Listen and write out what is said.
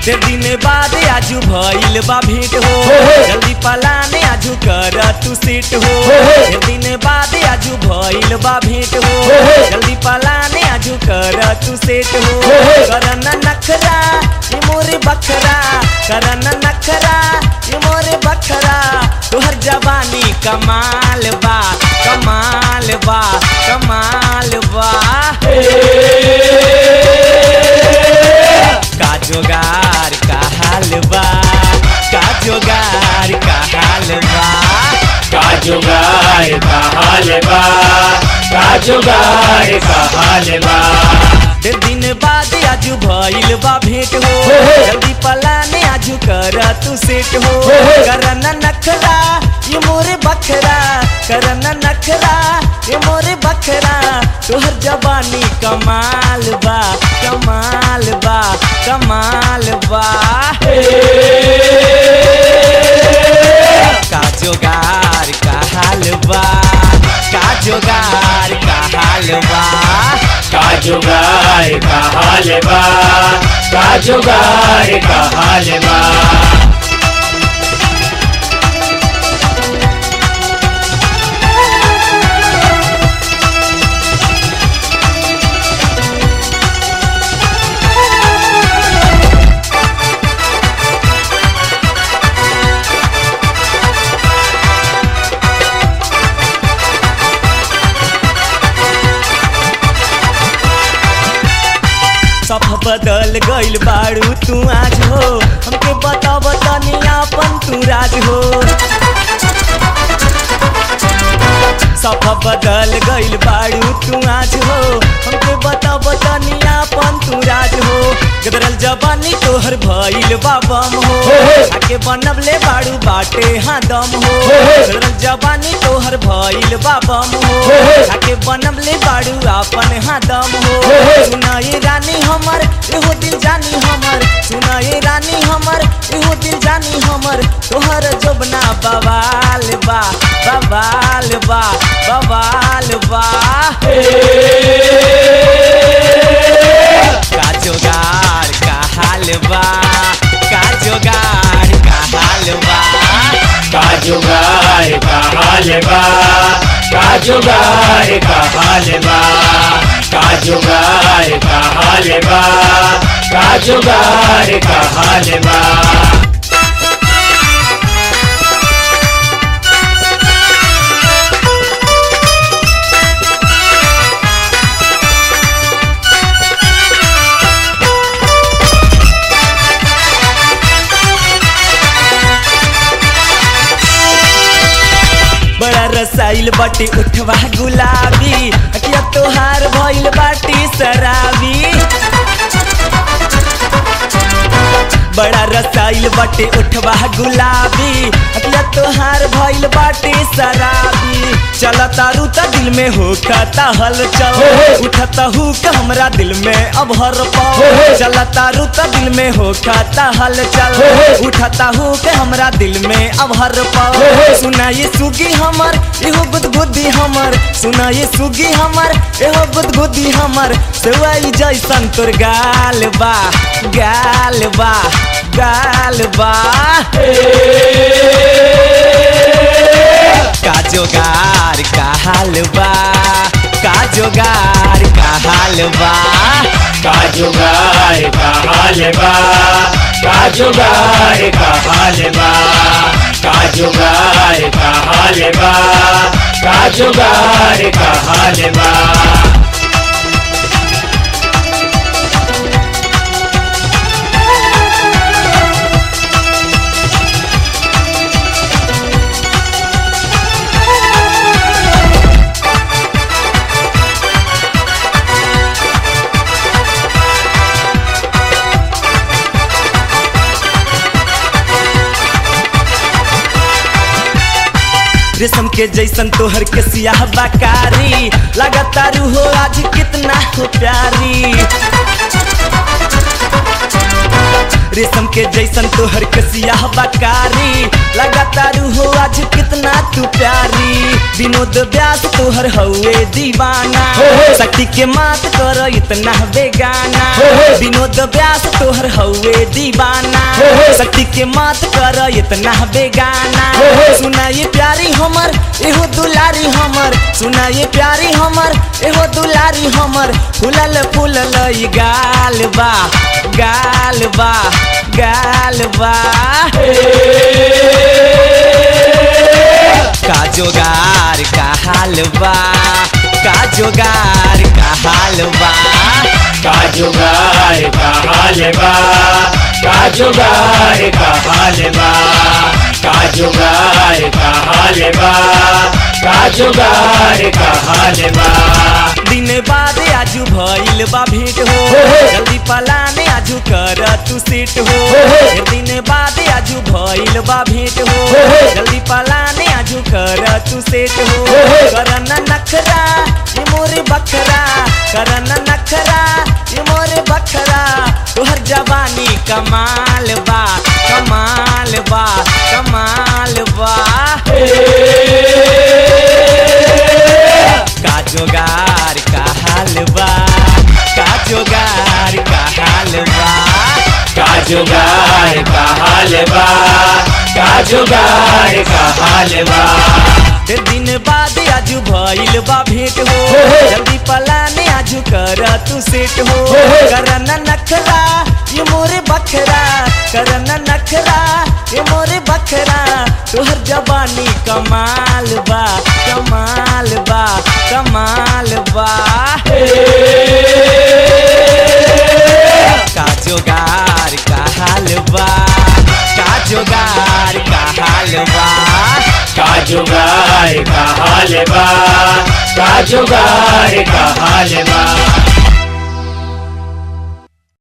देर दिन बाद आजू भइल बा भेंट हो जल्दी पलाने आजू कर तू सेट हो देर दिन बाद आजू भइल बा भेंट हो जल्दी पलाने आजू कर तू सेट हो करन नखरा ये मोरे बखरा करन नखरा ये मोरे बखरा तोहर जवानी कमाल बा कमाल बा कमाल बा का जोगार का हाल बा का जोगार का हाल बा का जुगार का हाल बा का जुगार का हाल बा डेढ़ दिन बाद आजू भइल बा भेंट हो जल्दी पलाने आजू कर तू सेट हो करन नखरा ये मोरे बखरा करन नखरा ये मोरे बखरा तोहर जवानी कमाल बा कमाल बा कमाल बा का जोगार का हाल बा का जोगार का हाल बा का जुगार का हाल बा का जुगार का हाल बा सब बदल गइल बारू तू आज हो हमके बता बतनी अपन तू राज हो सब बदल गइल बारू तू आज हो हमके बता बतनी अपन तू राज हो गदरल जवानी तोहर भइल बाबम हो आके बनबले बारू बाटे हाँ दम हो गदरल जवानी तोहर भइल बाबम हो आके बनबले बारू अपन हाँ दम हो सुनाई रानी हमर एहो दिल जानी हमर सुनाई रानी हमर एहो दिल जानी हमर तोहर जोबना बवाल बा बवाल बा बवाल बा का जोगार का हाल बा का जोगार का हाल बा का जुगार का हाल बा का जुगार का हाल बा का जुगार का हाल बा का जुगार का हाल बा बड़ा रसाइल बाटी उठवा गुलाबी अकिया तोहार भइल बाटी शराबी बड़ा रसाइल बाटे उठवा गुलाबी अकिया तोहार भइल बाटी शराबी चला तारू त दिल में हो खाता हलचल उठता हूँ का हमरा दिल में अब हर पाओ चला तारू त दिल में हो खाता हलचल उठता हूँ के हमरा दिल में अब हर पाओ सुनाई सुगी हमर एहो गुदगुदी हमर सुनाई सुगी हमर एहो गुदगुदी हमर सेवाई जैसन तोर गाल बा गाल बा गाल बा का जोगार का हाल बा का जोगार का हाल बा का जुगार का हाल बा का जुगार का हाल बा का जुगार का हाल बा का जुगार का हाल बा रेशम के जैसन तोहर के सियाह बाकारी लगातारू हो आज कितना हो प्यारी रेशम के जैसन तोहर कसिया बकारी लगातारू हो आज कितना तू प्यारी विनोद व्यास तोहर हउए दीवाना हो, हो। शक्ति के मात कर इतना बेगाना हो, हो। विनोद व्यास तोहर हउए दीवाना हो, हो। शक्ति के मात कर इतना बेगाना हो, हो। सुना ये प्यारी हमर एहो दुलारी हमर सुना ये प्यारी हमर एहो दुलारी हमर फूलल फूलल ई गाल बा गाल बा गाल बा का जोगार का हाल बा का जोगार का हाल बा का जुगार का हाल बा का जुगार का हाल बा का जुगार का हाल बा का जुगार का हाल बा दिन बाद आजू भइल बा भेंट हो हो, हो। जल्दी पलाने आजू कर तू सेट हो हो, हो। फिर दिन बाद आजू भइल बा भेंट हो हो, हो। जल्दी पलाने आजू कर तू सेट हो हो, हो। करना नखरा ये मोरे बखरा करना नखरा ये मोरे बखरा तोहर जवानी कमाल बा कमाल बा कमाल बा का जोगार का हाल बा का जोगार का हाल बा का जुगार का हाल बा का जुगार का हाल बा फिर दिन बाद आजू भइल बा भेंट हो हो, हो। जल्दी पलाने आजू कर तू सेट हो हो, हो। करना नखरा ये मोरे बखरा करना नखरा ये मोरे बखरा तोहर जवानी कमाल बा कमाल बा कमाल बा का जोगार का हाल बा का जोगार का हाल बा का जुगार का हाल बा का जुगार का हाल बा